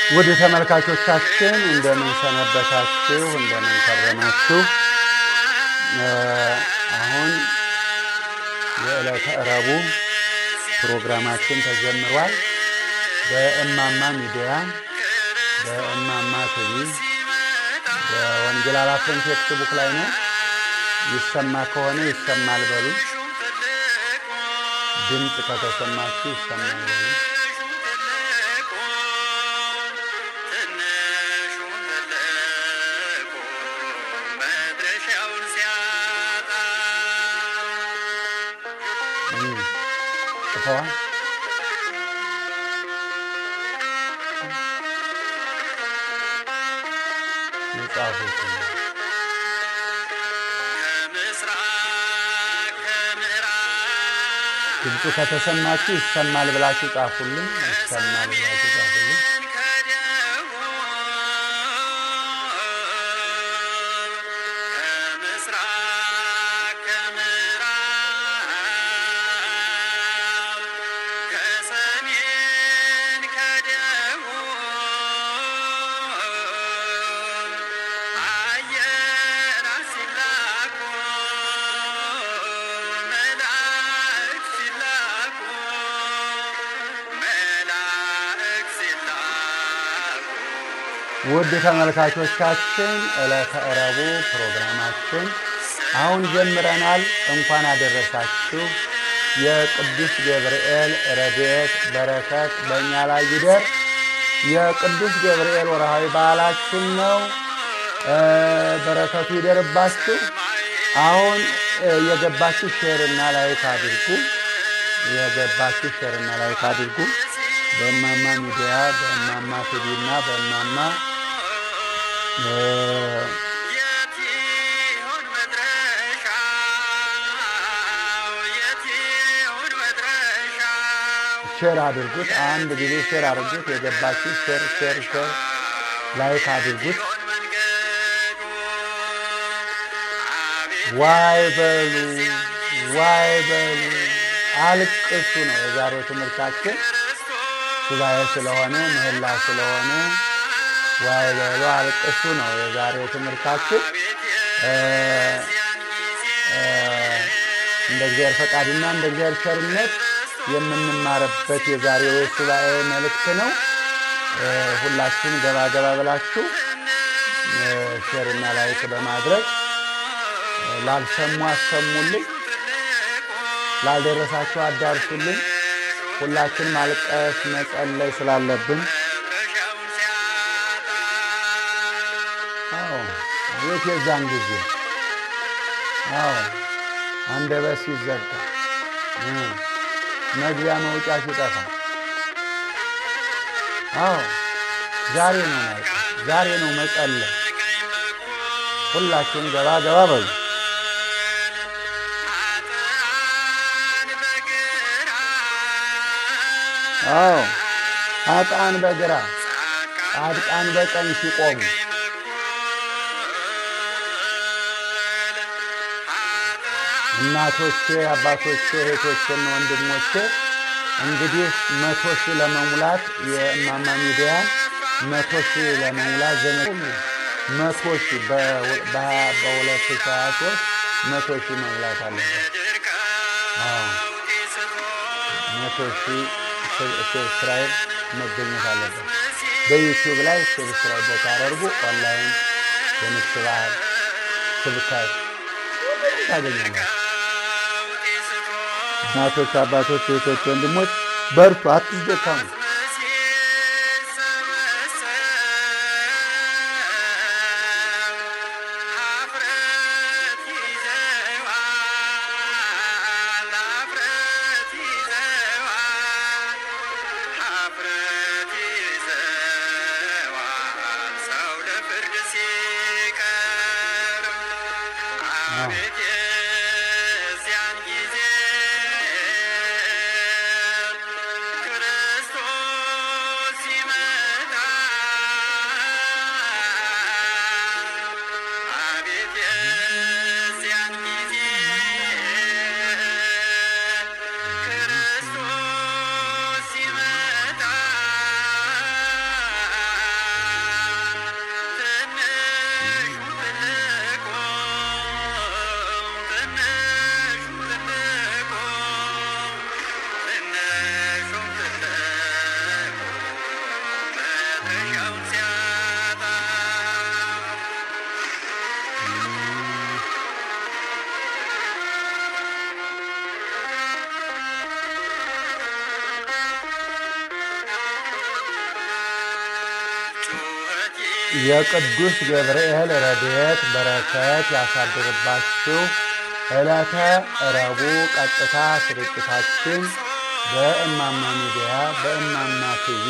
ውድ ተመልካቾቻችን እንደምን ሰነበታችሁ? እንደምን ከረማችሁ? አሁን የዕለተ ረቡዕ ፕሮግራማችን ተጀምሯል። በእማማ ሚዲያ፣ በእማማ ቲቪ፣ በወንጌል አላፍረን ፌስቡክ ላይ ነው። ይሰማ ከሆነ ይሰማል በሉ። ድምፅ ከተሰማችሁ ይሰማል በሉ። ጽፈዋል። የጻፉት ድምፁ ከተሰማችሁ ይሰማል ብላችሁ ጻፉልኝ። ይሰማል ብላችሁ ጻፉልኝ። ውድ ተመልካቾቻችን ዕለተ ረቡዕ ፕሮግራማችን አሁን ጀምረናል። እንኳን አደረሳችሁ። የቅዱስ ገብርኤል ረድኤት በረከት በእኛ ላይ ይደር። የቅዱስ ገብርኤል ወርሃዊ በዓላችን ነው። በረከቱ ይደርባችሁ። አሁን የገባችሁ ሼርና ላይክ አድርጉ። የገባችሁ ሼርና ላይክ አድርጉ። በእማማ ሚዲያ በእማማ ቲቪ እና በእማማ ሼር አድርጉት። አንድ ጊዜ ሼር አድርጉት። የገባችሁ ሼር ሼር ሼር ላይክ አድርጉት። ዋይ በሉ ዋይ በሉ አልቅሱ ነው የዛሬው ትምህርታችን። ሱባኤ ስለሆነ ምህላ ስለሆነ ዋይ በሉ አልቅሱ ነው የዛሬው ትምህርታችን። እንደ እግዚአብሔር ፈቃድና እንደ እግዚአብሔር ቸርነት የምንማርበት የዛሬው የሱባኤ መልእክት ነው። ሁላችሁም ገባ ገባ ብላችሁ ሼርና ላይክ በማድረግ ላልሰሙ አሰሙልኝ፣ ላልደረሳችሁ አዳርሱልኝ። ሁላችን ማልቀስ መጸለይ ስላለብን አዎ ቤት የዛን ጊዜ አዎ አንደበት ሲዘጋ መግቢያ መውጫ ሲጠፋ አዎ ዛሬ ነው ማልቀስ፣ ዛሬ ነው መጸለይ። ሁላችሁም ገባ ገባ በሉ። አዎ ኃጥአን በግራ ጻድቃን በቀኝ ሲቆሙ እናቶቼ፣ አባቶቼ፣ እህቶቼና ወንድሞቼ እንግዲህ መቶ ሺህ ለመሙላት የእማማ ሚዲያ መቶ ሺህ ለመሙላት ዘመ መቶ ሺህ በሁለት ሺህ ሀያ ሦስት መቶ ሺህ መሙላት አለበት። መቶ ሺህ ሰብስክራይብ መገኘት አለበት። በዩቲዩብ ላይ ሰብስክራይብ በታደርጉ ኦንላይን በንግስ በዓል ስብከት ታገኛላችሁ። እናቶች፣ አባቶች፣ እህቶች፣ ወንድሞች በርቱ፣ አትደካሙ። የቅዱስ ገብርኤል ረድኤት በረከት ያሳድርባችሁ። ዕለተ ረቡዕ ቀጥታ ስርጭታችን በእማማ ሚዲያ በእማማ ቲቪ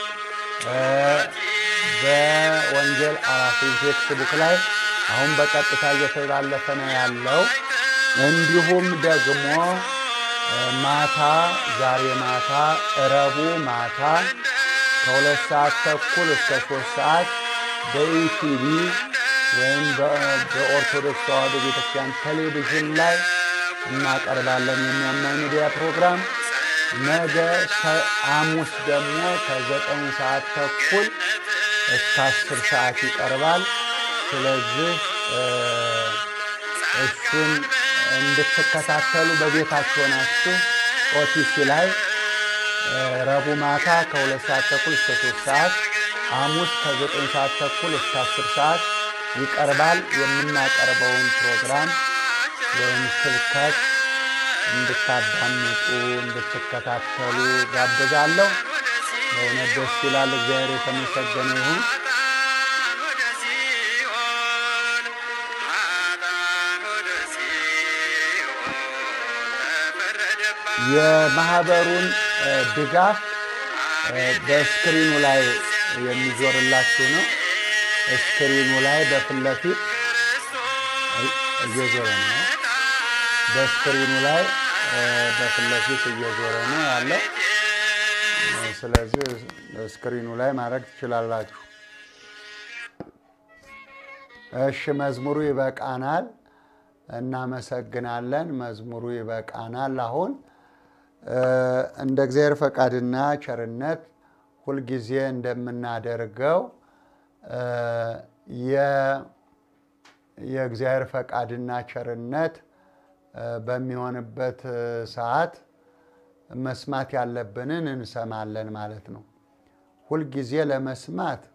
በወንጌል አራፊ ፌስቡክ ላይ አሁን በቀጥታ እየተላለፈ ነው ያለው። እንዲሁም ደግሞ ማታ ዛሬ ማታ ረቡዕ ማታ ከሁለት ሰዓት ተኩል እስከ ሶስት ሰዓት በኢቲቪ ወይም በኦርቶዶክስ ተዋሕዶ ቤተክርስቲያን ቴሌቪዥን ላይ እናቀርባለን የሚያማኝ ሚዲያ ፕሮግራም። ነገ ሐሙስ ደግሞ ከዘጠኝ ሰዓት ተኩል እስከ አስር ሰዓት ይቀርባል። ስለዚህ እሱን እንድትከታተሉ በቤታችሁ ሆናችሁ ኦቲሲ ላይ ረቡዕ ማታ ከሁለት ሰዓት ተኩል እስከ ሶስት ሰዓት ሐሙስ ከዘጠኝ ሰዓት ተኩል እስከ አስር ሰዓት ይቀርባል። የምናቀርበውን ፕሮግራም ወይም ስብከት እንድታዳምጡ እንድትከታተሉ ጋብዛለሁ። በእውነት ደስ ይላል። እግዚአብሔር የተመሰገነ ይሁን። የማህበሩን ድጋፍ በስክሪኑ ላይ የሚዞርላችሁ ነው። ስክሪኑ ላይ በፊት ለፊት እየዞረ ነው። በስክሪኑ ላይ በፊት ለፊት እየዞረ ነው ያለው። ስለዚህ ስክሪኑ ላይ ማድረግ ትችላላችሁ። እሺ፣ መዝሙሩ ይበቃናል። እናመሰግናለን። መዝሙሩ ይበቃናል። አሁን እንደ እግዚአብሔር ፈቃድና ቸርነት ሁልጊዜ እንደምናደርገው የእግዚአብሔር ፈቃድና ቸርነት በሚሆንበት ሰዓት መስማት ያለብንን እንሰማለን ማለት ነው። ሁልጊዜ ለመስማት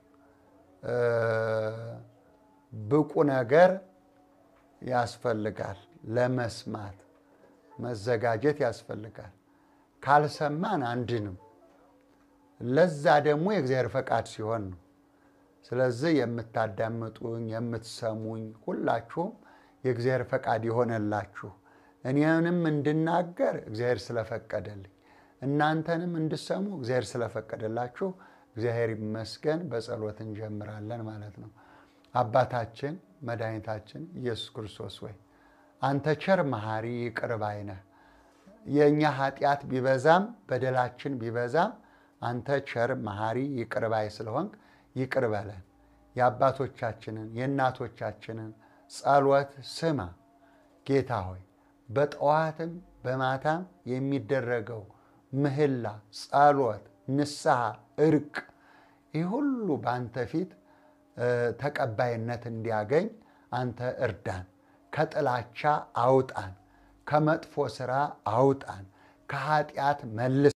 ብቁ ነገር ያስፈልጋል። ለመስማት መዘጋጀት ያስፈልጋል። ካልሰማን አንድንም። ለዛ ደግሞ የእግዚአብሔር ፈቃድ ሲሆን ነው። ስለዚህ የምታዳምጡኝ የምትሰሙኝ ሁላችሁም የእግዚአብሔር ፈቃድ የሆነላችሁ እኔንም እንድናገር እግዚአብሔር ስለፈቀደልኝ እናንተንም እንድሰሙ እግዚአብሔር ስለፈቀደላችሁ እግዚአብሔር ይመስገን። በጸሎት እንጀምራለን ማለት ነው። አባታችን መድኃኒታችን ኢየሱስ ክርስቶስ ወይ አንተ ቸር መሐሪ ይቅር ባይ ነህ። የእኛ ኃጢአት ቢበዛም በደላችን ቢበዛም አንተ ቸር መሐሪ ይቅር ባይ ስለሆንክ ይቅር በለን። የአባቶቻችንን የእናቶቻችንን ጸሎት ስማ ጌታ ሆይ በጠዋትም በማታም የሚደረገው ምህላ፣ ጸሎት፣ ንስሐ፣ እርቅ ይህ ሁሉ በአንተ ፊት ተቀባይነት እንዲያገኝ አንተ እርዳን። ከጥላቻ አውጣን፣ ከመጥፎ ስራ አውጣን፣ ከኃጢአት መልስ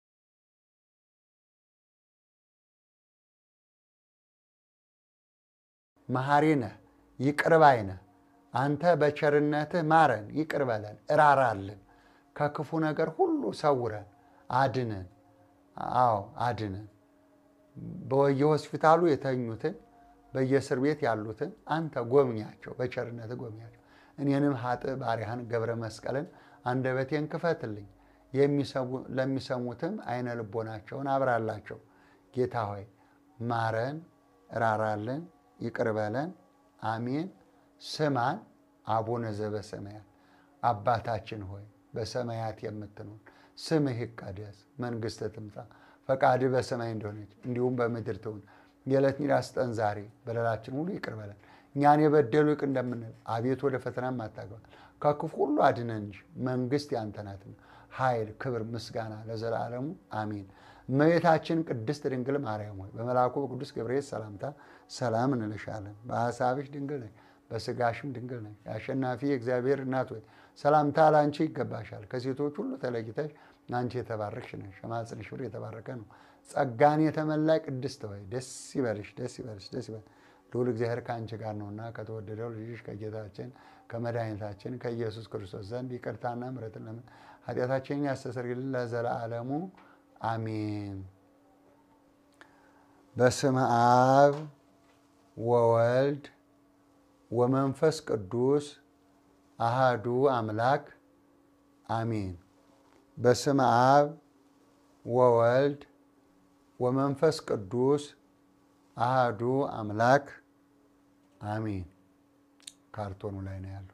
መሐሪ ነህ፣ ይቅር ባይ ነህ። አንተ በቸርነትህ ማረን፣ ይቅር በለን፣ እራራልን፣ ከክፉ ነገር ሁሉ ሰውረን፣ አድነን። አዎ አድነን። በየሆስፒታሉ የተኙትን በየእስር ቤት ያሉትን አንተ ጎብኛቸው፣ በቸርነትህ ጎብኛቸው። እኔንም ኃጥእ ባሪያህን ገብረ መስቀልን አንደበቴን ክፈትልኝ፣ ለሚሰሙትም አይነ ልቦናቸውን አብራላቸው። ጌታ ሆይ ማረን፣ እራራልን፣ ይቅር በለን። አሜን። ስማን። አቡነ ዘበሰማያት አባታችን ሆይ በሰማያት የምትኖር ስምህ ይቀደስ፣ መንግሥትህ ትምጣ፣ ፈቃድህ በሰማይ እንደሆነች እንዲሁም በምድር ትሁን። የዕለት እንጀራችንን ስጠን ዛሬ፣ በደላችን ሁሉ ይቅር በለን እኛን የበደሉ ይቅር እንደምንል፣ አቤቱ ወደ ፈተናም አታግባን ከክፉ ሁሉ አድነን እንጂ መንግሥት ያንተ ናትና፣ ኃይል፣ ክብር፣ ምስጋና ለዘላለሙ አሜን። እመቤታችን ቅድስት ድንግል ማርያም ሆይ በመልአኩ በቅዱስ ገብርኤል ሰላምታ ሰላም እንልሻለን። በሐሳብሽ ድንግል ነሽ፣ በሥጋሽም ድንግል ነሽ። የአሸናፊ የእግዚአብሔር እናት ሆይ ሰላምታ ለአንቺ ይገባሻል። ከሴቶች ሁሉ ተለይተሽ አንቺ የተባረክሽ ነሽ፣ የማኅፀንሽ ፍሬ የተባረከ ነው። ጸጋን የተመላይ ቅድስት ሆይ ደስ ይበልሽ፣ ደስ ይበልሽ፣ ደስ ይበልሽ ልዑል እግዚአብሔር ከአንቺ ጋር ነውና ከተወደደው ልጅሽ ከጌታችን ከመድኃኒታችን ከኢየሱስ ክርስቶስ ዘንድ ይቅርታና ምሕረትን ለምን ኃጢአታችንን ያስተሰርይልን ለዘላለሙ አሜን። በስመ አብ ወወልድ ወመንፈስ ቅዱስ አሃዱ አምላክ አሚን። በስመ አብ ወወልድ ወመንፈስ ቅዱስ አሃዱ አምላክ አሚን። ካርቶኑ ላይ ነው ያለው።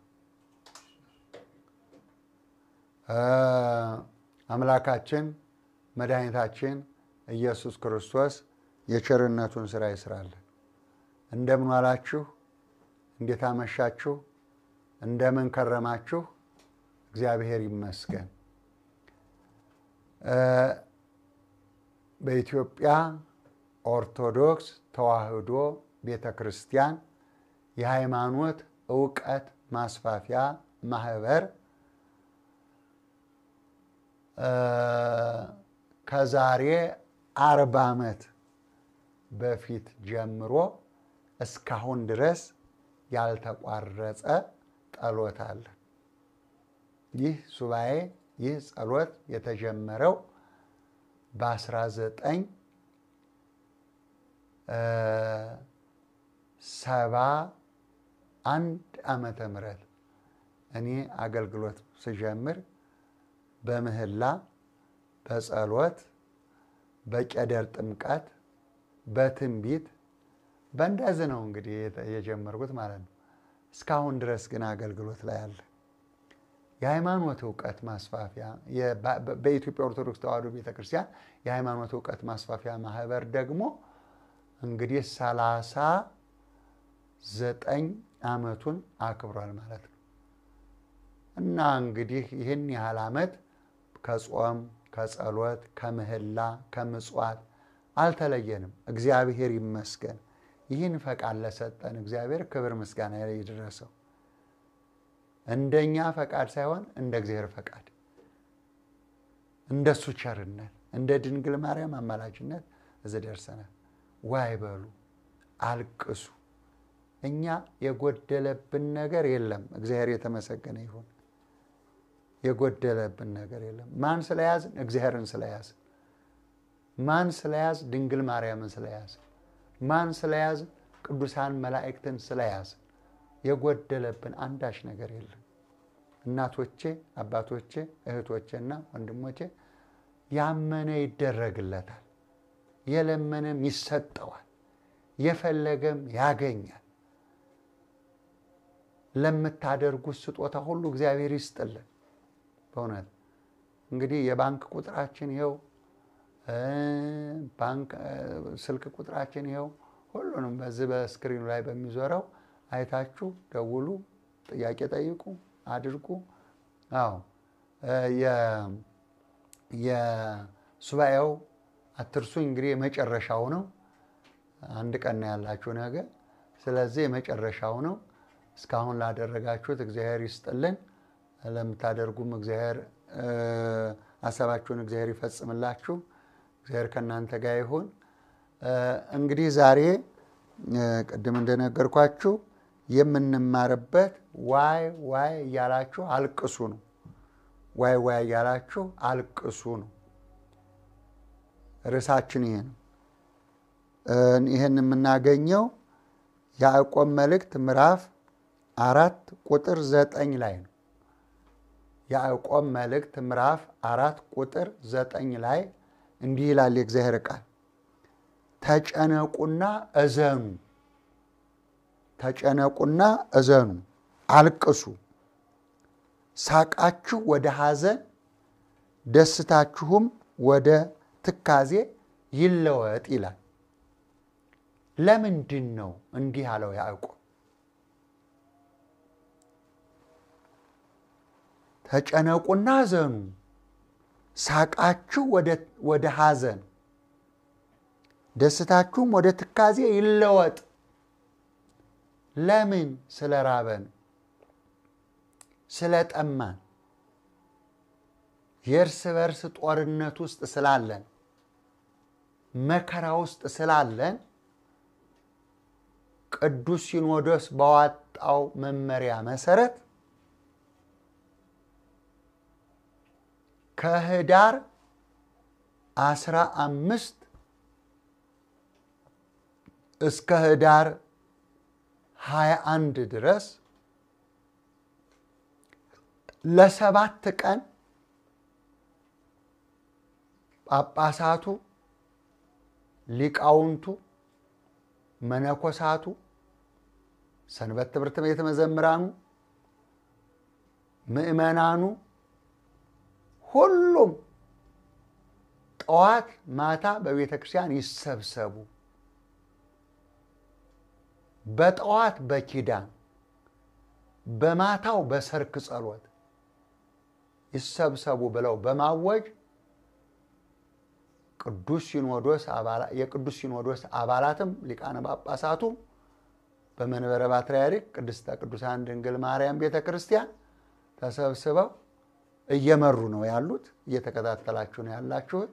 አምላካችን መድኃኒታችን ኢየሱስ ክርስቶስ የቸርነቱን ስራ ይስራለን። እንደምን ዋላችሁ? እንዴት አመሻችሁ? እንደምን ከረማችሁ? እግዚአብሔር ይመስገን። በኢትዮጵያ ኦርቶዶክስ ተዋሕዶ ቤተ ክርስቲያን የሃይማኖት እውቀት ማስፋፊያ ማህበር ከዛሬ አርባ ዓመት በፊት ጀምሮ እስካሁን ድረስ ያልተቋረጸ ጸሎት አለ። ይህ ሱባኤ ይህ ጸሎት የተጀመረው በ19 ሰባ አንድ ዓመተ ምህረት እኔ አገልግሎት ስጀምር በምህላ በጸሎት በቄደር ጥምቀት በትንቢት በእንደዚህ ነው እንግዲህ የጀመርኩት ማለት ነው። እስካሁን ድረስ ግን አገልግሎት ላይ አለ። የሃይማኖት እውቀት ማስፋፊያ በኢትዮጵያ ኦርቶዶክስ ተዋሕዶ ቤተክርስቲያን የሃይማኖት እውቀት ማስፋፊያ ማህበር ደግሞ እንግዲህ ሰላሳ ዘጠኝ ዓመቱን አክብሯል ማለት ነው እና እንግዲህ ይህን ያህል ዓመት ከጾም ከጸሎት ከምህላ ከምጽዋት አልተለየንም። እግዚአብሔር ይመስገን። ይህን ፈቃድ ለሰጠን እግዚአብሔር ክብር ምስጋና ይድረሰው። እንደኛ ፈቃድ ሳይሆን እንደ እግዚአብሔር ፈቃድ፣ እንደሱ ቸርነት፣ እንደ ድንግል ማርያም አማላጅነት እዚህ ደርሰናል። ዋይ በሉ አልቅሱ። እኛ የጎደለብን ነገር የለም። እግዚአብሔር የተመሰገነ ይሁን። የጎደለብን ነገር የለም። ማን ስለያዝን? እግዚአብሔርን ስለያዝን። ማን ስለያዝ? ድንግል ማርያምን ስለያዝን። ማን ስለያዝን? ቅዱሳን መላእክትን ስለያዝን። የጎደለብን አንዳች ነገር የለም። እናቶቼ፣ አባቶቼ፣ እህቶቼና ወንድሞቼ ያመነ ይደረግለታል፣ የለመነም ይሰጠዋል፣ የፈለገም ያገኛል። ለምታደርጉት ስጦታ ሁሉ እግዚአብሔር ይስጥልን። በእውነት እንግዲህ የባንክ ቁጥራችን ይኸው፣ ባንክ ስልክ ቁጥራችን ይኸው። ሁሉንም በዚህ በስክሪኑ ላይ በሚዞረው አይታችሁ ደውሉ፣ ጥያቄ ጠይቁ፣ አድርጉ። አዎ የሱባኤው አትርሱኝ እንግዲህ የመጨረሻው ነው። አንድ ቀን ነው ያላችሁ ነገ። ስለዚህ የመጨረሻው ነው። እስካሁን ላደረጋችሁት እግዚአብሔር ይስጥልን። ለምታደርጉም እግዚአብሔር ሀሳባችሁን እግዚአብሔር ይፈጽምላችሁ። እግዚአብሔር ከእናንተ ጋር ይሁን። እንግዲህ ዛሬ ቅድም እንደነገርኳችሁ የምንማርበት ዋይ ዋይ እያላችሁ አልቅሱ ነው። ዋይ ዋይ እያላችሁ አልቅሱ ነው። ርዕሳችን ይሄ ነው። ይህን የምናገኘው ያዕቆብ መልእክት ምዕራፍ አራት ቁጥር ዘጠኝ ላይ ነው። ያዕቆብ መልእክት ምዕራፍ አራት ቁጥር ዘጠኝ ላይ እንዲህ ይላል የእግዚአብሔር ቃል ተጨነቁና እዘኑ፣ ተጨነቁና እዘኑ፣ አልቅሱ፣ ሳቃችሁ ወደ ሐዘን ደስታችሁም ወደ ትካዜ ይለወጥ ይላል። ለምንድን ነው እንዲህ አለው ያዕቆብ? ተጨነቁና እዘኑ፣ ሳቃችሁ ወደ ሐዘን ደስታችሁም ወደ ትካዜ ይለወጥ። ለምን? ስለ ራበን፣ ስለ ጠማን፣ የእርስ በርስ ጦርነት ውስጥ ስላለን፣ መከራ ውስጥ ስላለን ቅዱስ ሲኖዶስ ባወጣው መመሪያ መሰረት ከህዳር አስራ አምስት እስከ ህዳር ሀያ አንድ ድረስ ለሰባት ቀን ጳጳሳቱ፣ ሊቃውንቱ፣ መነኮሳቱ፣ ሰንበት ትምህርት ቤት መዘምራኑ፣ ምዕመናኑ ሁሉም ጠዋት ማታ በቤተ ክርስቲያን ይሰብሰቡ። በጠዋት በኪዳን በማታው በሰርክ ጸሎት ይሰብሰቡ ብለው በማወጅ ቅዱስ ሲኖዶስ የቅዱስ ሲኖዶስ አባላትም ሊቃነ ጳጳሳቱ በመንበረ ፓትርያርክ ቅድስተ ቅዱሳን ድንግል ማርያም ቤተ ክርስቲያን ተሰብስበው እየመሩ ነው ያሉት። እየተከታተላችሁ ነው ያላችሁት።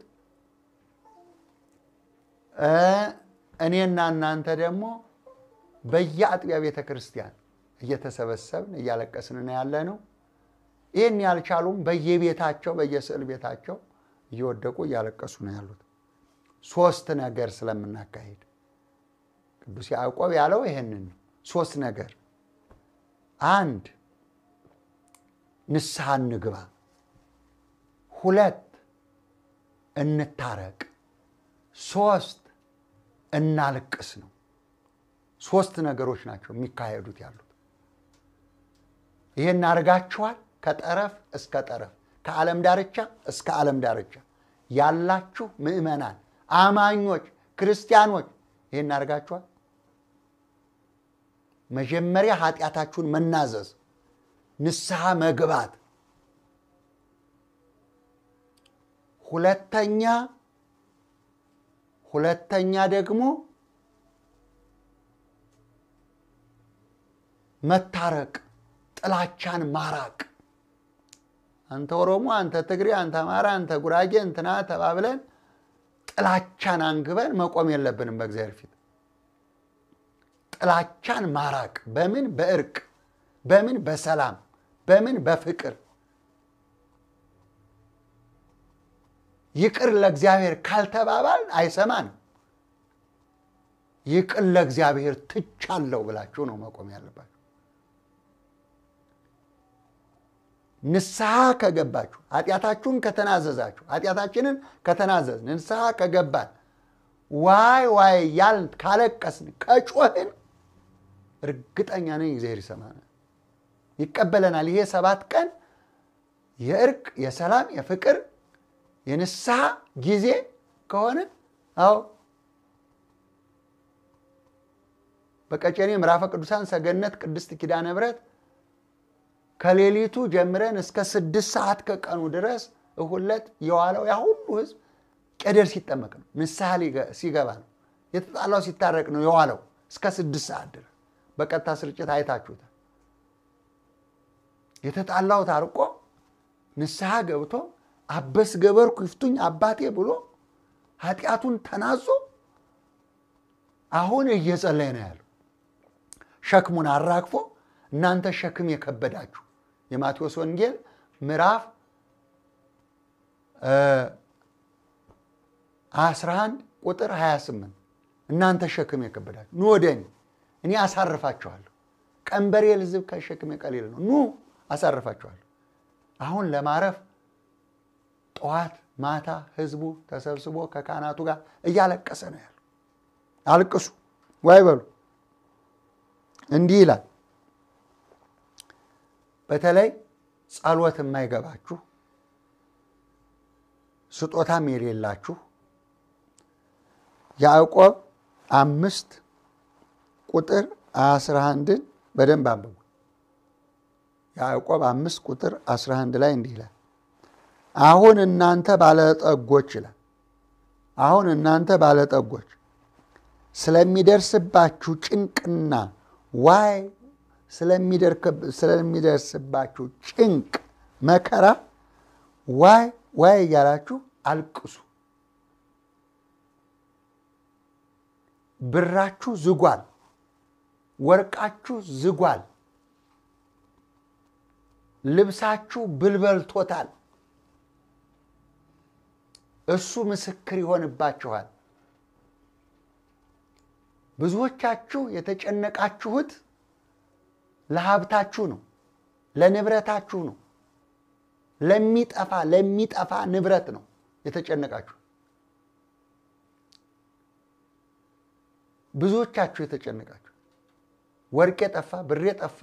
እኔና እናንተ ደግሞ በየአጥቢያ ቤተ ክርስቲያን እየተሰበሰብን እያለቀስን ነው ያለ ነው። ይህን ያልቻሉም በየቤታቸው በየስዕል ቤታቸው እየወደቁ እያለቀሱ ነው ያሉት። ሶስት ነገር ስለምናካሄድ ቅዱስ ያዕቆብ ያለው ይህንን ነው። ሶስት ነገር፣ አንድ ንስሐ እንግባ፣ ሁለት እንታረቅ፣ ሶስት እናልቅስ ነው። ሶስት ነገሮች ናቸው የሚካሄዱት ያሉት። ይሄን አድርጋችኋል። ከጠረፍ እስከ ጠረፍ ከዓለም ዳርቻ እስከ ዓለም ዳርቻ ያላችሁ ምዕመናን፣ አማኞች፣ ክርስቲያኖች ይሄን አድርጋችኋል። መጀመሪያ ኃጢአታችሁን መናዘዝ፣ ንስሐ መግባት፣ ሁለተኛ ሁለተኛ ደግሞ መታረቅ፣ ጥላቻን ማራቅ። አንተ ኦሮሞ፣ አንተ ትግሬ፣ አንተ አማራ፣ አንተ ጉራጌ እንትና ተባብለን ጥላቻን አንግበን መቆም የለብንም በእግዚአብሔር ፊት። ጥላቻን ማራቅ በምን? በእርቅ በምን? በሰላም በምን? በፍቅር ይቅር ለእግዚአብሔር ካልተባባል አይሰማንም። ይቅር ለእግዚአብሔር ትቻለሁ ብላችሁ ነው መቆም ያለባችሁ። ንስሐ ከገባችሁ ኃጢአታችሁን ከተናዘዛችሁ ኃጢአታችንን ከተናዘዝ ንስሐ ከገባን ዋይ ዋይ ያልን ካለቀስን ከጮህን እርግጠኛ ነኝ እግዚአብሔር ይሰማናል፣ ይቀበለናል። ይሄ ሰባት ቀን የእርቅ የሰላም የፍቅር የንስሐ ጊዜ ከሆነ አዎ በቀጨኔ ምዕራፈ ቅዱሳን ሰገነት ቅድስት ኪዳነ ምሕረት ከሌሊቱ ጀምረን እስከ ስድስት ሰዓት ከቀኑ ድረስ እሁድ ዕለት የዋለው ያ ሁሉ ሕዝብ ቄደር ሲጠመቅ ነው። ንስሐ ሲገባ ነው። የተጣላው ሲታረቅ ነው የዋለው እስከ ስድስት ሰዓት ድረስ በቀጥታ ስርጭት አይታችሁታል። የተጣላው ታርቆ ንስሐ ገብቶ አበስ ገበርኩ ይፍቱኝ አባቴ ብሎ ኃጢአቱን ተናዞ አሁን እየጸለየ ነው ያለው። ሸክሙን አራግፎ እናንተ ሸክም የከበዳችሁ የማቴዎስ ወንጌል ምዕራፍ 11 ቁጥር 28 እናንተ ሸክም የከበዳችሁ ኑ ወደ እኔ እኔ አሳርፋችኋለሁ። ቀንበሬ ልዝብ ከሸክሜ ቀሊል ነው። ኑ አሳርፋችኋለሁ። አሁን ለማረፍ ጠዋት ማታ ህዝቡ ተሰብስቦ ከካህናቱ ጋር እያለቀሰ ነው ያለው። አልቅሱ ዋይ በሉ። እንዲህ ይላል። በተለይ ጸሎት የማይገባችሁ ስጦታም የሌላችሁ ያዕቆብ አምስት ቁጥር አስራ አንድን በደንብ አንብቡ። ያዕቆብ አምስት ቁጥር አስራ አንድ ላይ እንዲህ ይላል አሁን እናንተ ባለጠጎች ይላል። አሁን እናንተ ባለጠጎች ስለሚደርስባችሁ ጭንቅና ዋይ ስለሚደርስባችሁ ጭንቅ መከራ ዋይ ዋይ እያላችሁ አልቅሱ። ብራችሁ ዝጓል፣ ወርቃችሁ ዝጓል፣ ልብሳችሁ ብልበልቶታል። እሱ ምስክር ይሆንባችኋል። ብዙዎቻችሁ የተጨነቃችሁት ለሀብታችሁ ነው፣ ለንብረታችሁ ነው፣ ለሚጠፋ ለሚጠፋ ንብረት ነው የተጨነቃችሁ። ብዙዎቻችሁ የተጨነቃችሁ ወርቅ የጠፋ ብር የጠፋ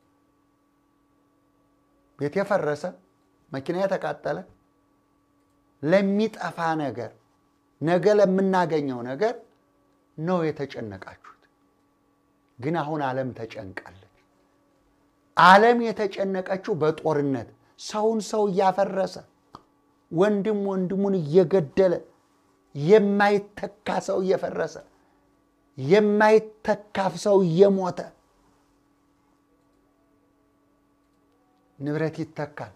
ቤት የፈረሰ መኪና የተቃጠለ ለሚጠፋ ነገር ነገ ለምናገኘው ነገር ነው የተጨነቃችሁት። ግን አሁን ዓለም ተጨንቃለች። ዓለም የተጨነቀችው በጦርነት ሰውን ሰው እያፈረሰ ወንድም ወንድሙን እየገደለ የማይተካ ሰው እየፈረሰ የማይተካፍ ሰው እየሞተ ንብረት ይተካል።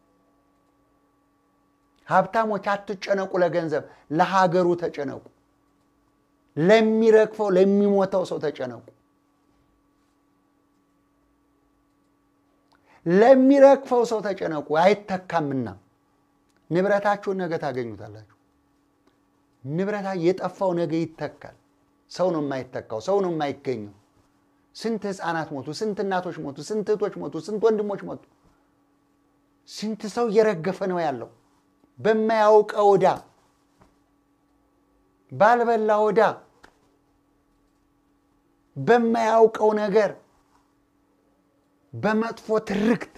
ሀብታሞች አትጨነቁ ለገንዘብ፣ ለሀገሩ ተጨነቁ። ለሚረግፈው ለሚሞተው ሰው ተጨነቁ። ለሚረግፈው ሰው ተጨነቁ፣ አይተካምና። ንብረታችሁን ነገ ታገኙታላችሁ። ንብረታ የጠፋው ነገ ይተካል። ሰው ነው የማይተካው፣ ሰው ነው የማይገኘው። ስንት ህፃናት ሞቱ፣ ስንት እናቶች ሞቱ፣ ስንት እህቶች ሞቱ፣ ስንት ወንድሞች ሞቱ። ስንት ሰው እየረገፈ ነው ያለው በማያውቀው ዕዳ ባልበላ ዕዳ በማያውቀው ነገር በመጥፎ ትርክት።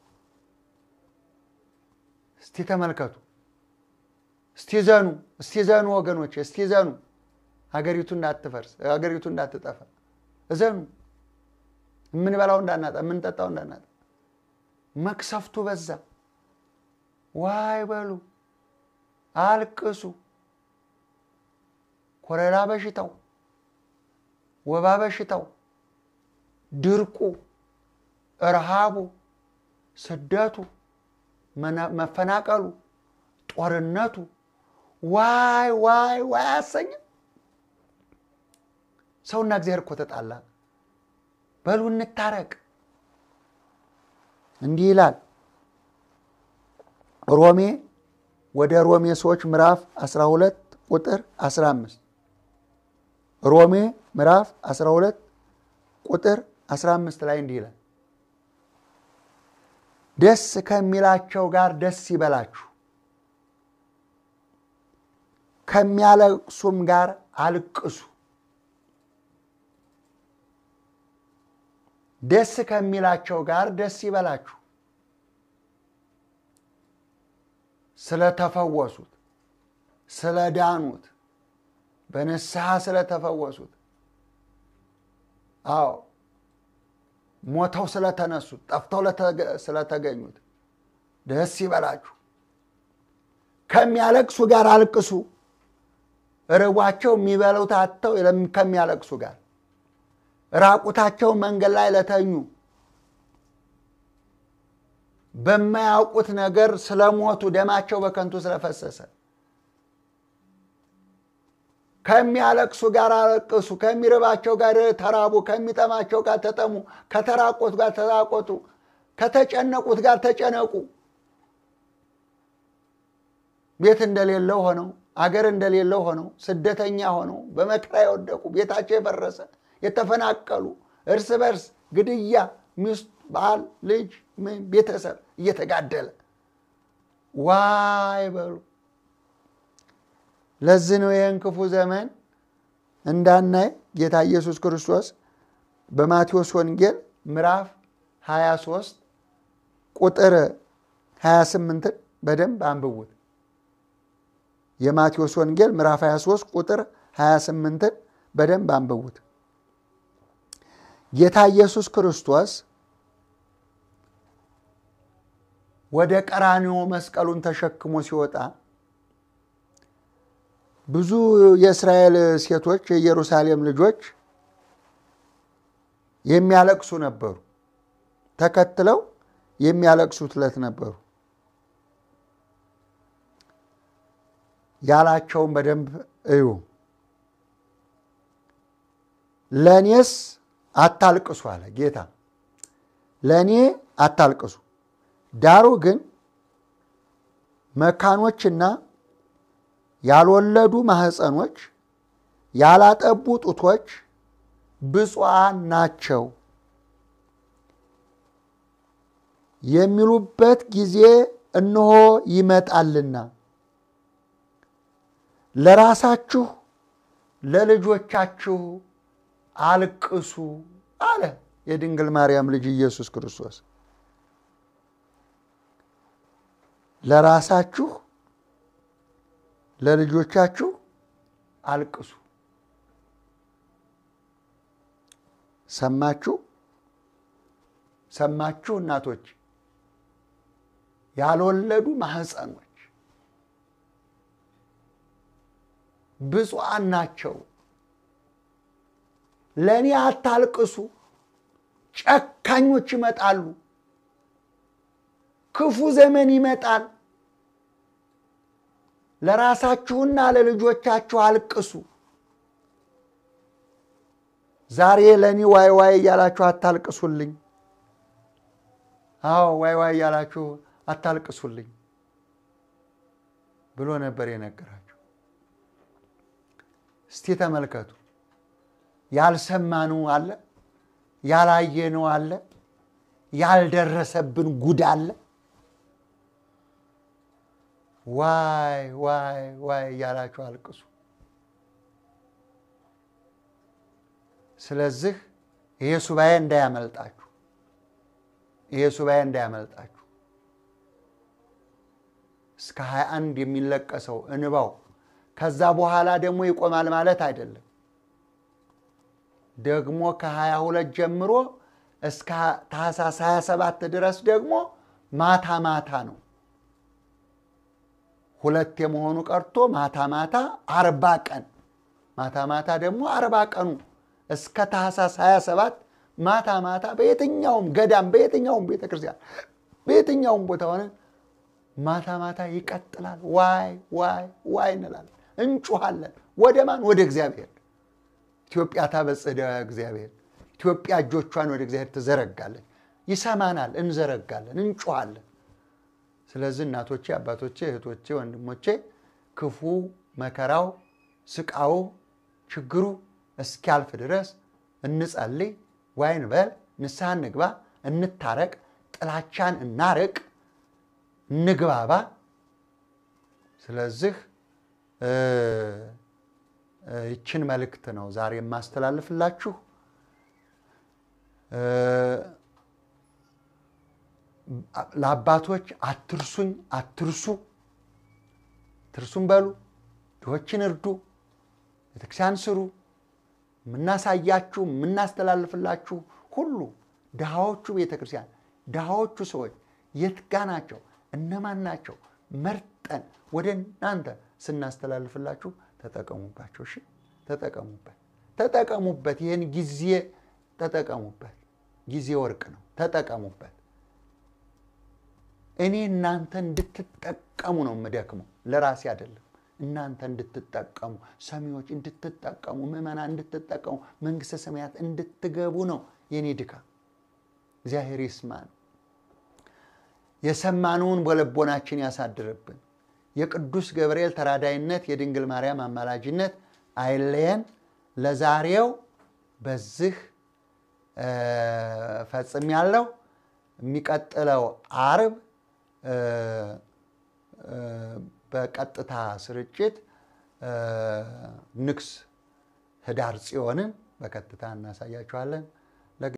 እስቲ ተመልከቱ፣ እስቲ ዘኑ፣ እስቲ ዘኑ ወገኖች፣ እስቲ ዘኑ። ሀገሪቱ እንዳትፈርስ፣ ሀገሪቱ እንዳትጠፋ እዘኑ። የምንበላው እንዳናጣ፣ የምንጠጣው እንዳናጣ። መቅሰፍቱ በዛ። ዋይ በሉ፣ አልቅሱ። ኮሌራ በሽታው፣ ወባ በሽታው፣ ድርቁ፣ ረሃቡ፣ ስደቱ፣ መፈናቀሉ፣ ጦርነቱ ዋይ ዋይ ዋይ አያሰኝም። ሰውና እግዚአብሔር እኮ ተጣላ። በሉ እንታረቅ። እንዲህ ይላል ሮሜ ወደ ሮሜ ሰዎች ምዕራፍ 12 ቁጥር 15 ሮሜ ምዕራፍ 12 ቁጥር 15 ላይ እንዲህ ይላል ደስ ከሚላቸው ጋር ደስ ይበላችሁ፣ ከሚያለቅሱም ጋር አልቅሱ። ደስ ከሚላቸው ጋር ደስ ይበላችሁ ስለተፈወሱት፣ ስለዳኑት፣ በንስሐ ስለተፈወሱት፣ አዎ ሞተው ስለተነሱት፣ ጠፍተው ስለተገኙት ደስ ይበላችሁ። ከሚያለቅሱ ጋር አልቅሱ። ርቧቸው የሚበሉት አጥተው ከሚያለቅሱ ጋር ራቁታቸው መንገድ ላይ ለተኙ በማያውቁት ነገር ስለሞቱ ደማቸው በከንቱ ስለፈሰሰ ከሚያለቅሱ ጋር አለቅሱ። ከሚርባቸው ጋር ተራቡ፣ ከሚጠማቸው ጋር ተጠሙ፣ ከተራቆቱ ጋር ተራቆቱ፣ ከተጨነቁት ጋር ተጨነቁ። ቤት እንደሌለው ሆነው አገር እንደሌለው ሆነው ስደተኛ ሆነው በመከራ የወደቁ ቤታቸው የፈረሰ የተፈናቀሉ እርስ በርስ ግድያ ሚስት፣ ባል፣ ልጅ፣ ቤተሰብ እየተጋደለ ዋይ በሉ። ለዚህ ነው ይህን ክፉ ዘመን እንዳናይ ጌታ ኢየሱስ ክርስቶስ በማቴዎስ ወንጌል ምዕራፍ 23 ቁጥር 28ን በደንብ አንብቡት። የማቴዎስ ወንጌል ምዕራፍ 23 ቁጥር 28ን በደንብ አንብቡት። ጌታ ኢየሱስ ክርስቶስ ወደ ቀራንዮ መስቀሉን ተሸክሞ ሲወጣ ብዙ የእስራኤል ሴቶች የኢየሩሳሌም ልጆች የሚያለቅሱ ነበሩ። ተከትለው የሚያለቅሱት ዕለት ነበሩ። ያላቸውን በደንብ እዩ። ለእኔስ አታልቅሱ አለ ጌታ። ለእኔ አታልቅሱ፣ ዳሩ ግን መካኖችና ያልወለዱ ማህፀኖች ያላጠቡ ጡቶች ብፁዓን ናቸው። የሚሉበት ጊዜ እነሆ ይመጣልና ለራሳችሁ ለልጆቻችሁ አልቅሱ አለ የድንግል ማርያም ልጅ ኢየሱስ ክርስቶስ። ለራሳችሁ ለልጆቻችሁ አልቅሱ። ሰማችሁ? ሰማችሁ? እናቶች ያልወለዱ ማህፀኖች ብፁዓን ናቸው። ለእኔ አታልቅሱ። ጨካኞች ይመጣሉ። ክፉ ዘመን ይመጣል። ለራሳችሁና ለልጆቻችሁ አልቅሱ። ዛሬ ለእኔ ዋይ ዋይ እያላችሁ አታልቅሱልኝ። አዎ ዋይ ዋይ እያላችሁ አታልቅሱልኝ ብሎ ነበር የነገራቸው። እስቲ ተመልከቱ። ያልሰማነው አለ፣ ያላየነው አለ፣ ያልደረሰብን ጉድ አለ። ዋይ ዋይ ዋይ እያላችሁ አልቅሱ። ስለዚህ ይሄ ሱባኤ እንዳያመልጣችሁ፣ ይሄ ሱባኤ እንዳያመልጣችሁ። እስከ 21 የሚለቀሰው እንባው ከዛ በኋላ ደግሞ ይቆማል ማለት አይደለም። ደግሞ ከ22 ጀምሮ እስከ ታህሳስ 27 ድረስ ደግሞ ማታ ማታ ነው። ሁለት የመሆኑ ቀርቶ ማታ ማታ አርባ ቀን ማታ ማታ ደግሞ አርባ ቀኑ እስከ ታህሳስ 27 ማታ ማታ በየትኛውም ገዳም በየትኛውም ቤተክርስቲያን በየትኛውም ቦታ ሆነ ማታ ማታ ይቀጥላል። ዋይ ዋይ ዋይ እንላለን፣ እንጩሃለን። ወደ ማን? ወደ እግዚአብሔር። ኢትዮጵያ ታበጽሕ እደዊሃ እግዚአብሔር። ኢትዮጵያ እጆቿን ወደ እግዚአብሔር ትዘረጋለች። ይሰማናል፣ እንዘረጋለን፣ እንጩሃለን። ስለዚህ እናቶቼ፣ አባቶቼ፣ እህቶቼ፣ ወንድሞቼ ክፉ መከራው፣ ስቃው፣ ችግሩ እስኪያልፍ ድረስ እንጸልይ፣ ዋይ እንበል፣ ንስሐ እንግባ፣ እንታረቅ፣ ጥላቻን እናርቅ፣ እንግባባ። ስለዚህ ይችን መልእክት ነው ዛሬ የማስተላልፍላችሁ። ለአባቶች አትርሱኝ፣ አትርሱ፣ ትርሱም በሉ፣ ድሆችን እርዱ፣ ቤተክርስቲያን ስሩ። የምናሳያችሁ የምናስተላልፍላችሁ ሁሉ ድሃዎቹ ቤተክርስቲያን ድሃዎቹ ሰዎች የት ጋ ናቸው? እነማን ናቸው? መርጠን ወደ እናንተ ስናስተላልፍላችሁ ተጠቀሙባቸው። እሺ፣ ተጠቀሙበት፣ ተጠቀሙበት። ይህን ጊዜ ተጠቀሙበት። ጊዜ ወርቅ ነው። ተጠቀሙበት። እኔ እናንተ እንድትጠቀሙ ነው የምደክመው፣ ለራሴ አይደለም። እናንተ እንድትጠቀሙ፣ ሰሚዎች እንድትጠቀሙ፣ ምዕመናን እንድትጠቀሙ፣ መንግሥተ ሰማያት እንድትገቡ ነው የኔ ድካም። እግዚአብሔር ይስማን። የሰማነውን በልቦናችን ያሳድርብን። የቅዱስ ገብርኤል ተራዳይነት፣ የድንግል ማርያም አማላጅነት አይለየን። ለዛሬው በዚህ ፈጽሜያለሁ። የሚቀጥለው አርብ በቀጥታ ስርጭት ንግስ ህዳር ጽዮንን በቀጥታ እናሳያችኋለን።